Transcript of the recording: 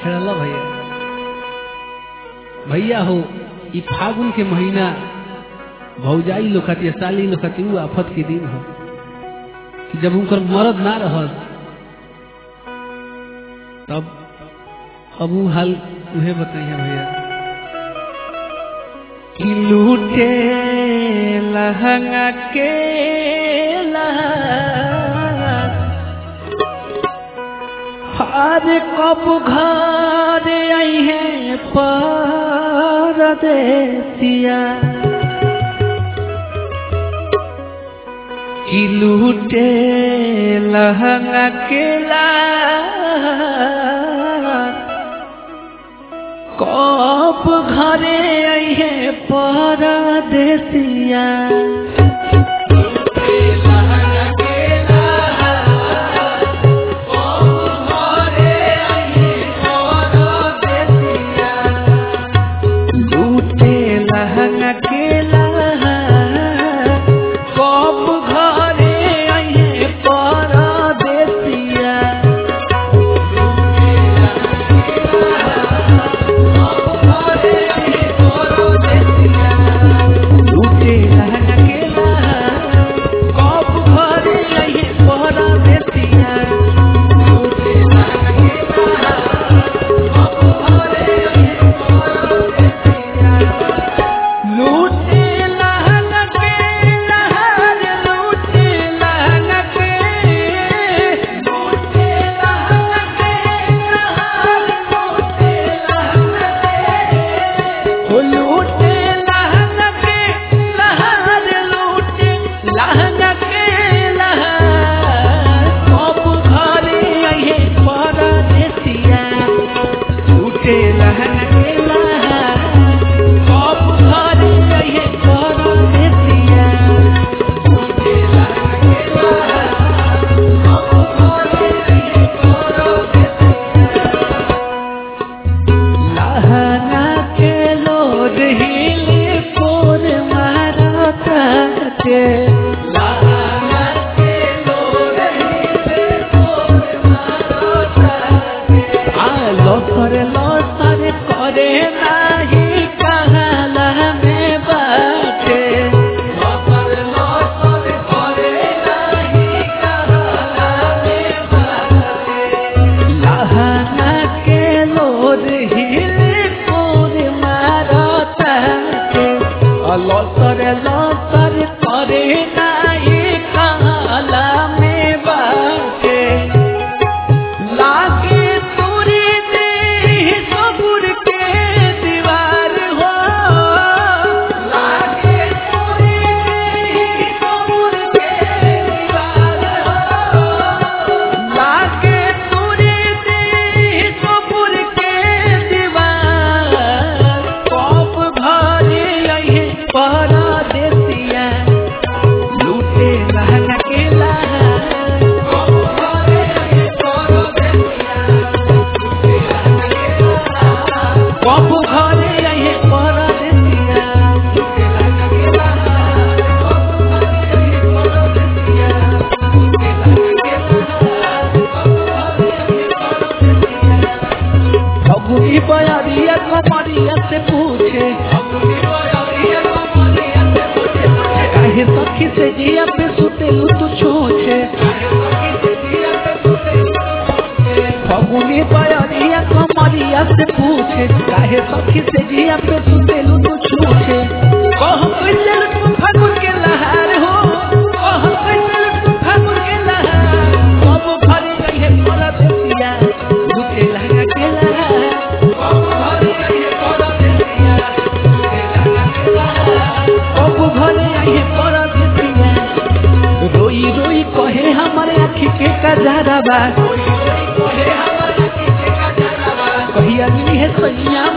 छेड़ला भैया भैया हो ई फागुन के महीना भौजाई लोग खातिर साली लोग खातिर ऊ आफत के दिन हो कि जब उनकर मरद ना रहत तब अब ऊ हाल उहे बताइए भैया कि लूटे लहंगा के हर कब घर आई है परदेसिया कि लूटे लहंगा के कब घरे आई है परदेसिया लूटे लहंगा के कब घरे आई है परदेसिया लूटे लहंगा के कब घरे आई है परदेसिया लूटे लहंगा के लहर लूटे लहंगा के लूटे लहंगा के लहर लूटे लहंगा के ओ लूटे लहंगा के लहर लूटे लहंगा के लहर कब घरे आए परदेसिया लूटे लहंगा के लहर कब घरे आए परदेसिया लहंगा के लोड हिले पोर मारता के लहंगा के लोड हिले पोर मारता के आ लसर लसर करे नाही कहला में बाटे लसर लसर करे नाही कहला में बाटे लहंगा के लोर हिले पोर मारता के लसर लसर करे नाही कहला में बाटे लागे तोरे देह सबुर के दीवार हो लागे तोरे देह सबुर के दीवार हो लागे तोरे देह सबुर के दीवार कब भरे अहे परदेसिया लूटे लहंगा के लहर कब भरे अहे परदेसिया कब घरे आए परदेसिया फगुनी बयारिया कमरिया से पूछे काहे सखी से जिया पे सुतेलू तू छूछे फगुनी बयारिया कमरिया से पूछे काहे सखी से जिया पे सुतेलू तू छूछे कह कैसे तू फागुन के लहार हो कह कैसे तू फागुन के लहार कब भरे गई है परदेसिया लुटे लगा के लहार कब भरे गई है परदेसिया कब भरे आई है परदेसिया रोई रोई कहे हमारे आँखी के कजरा बा कहिया नी है सैया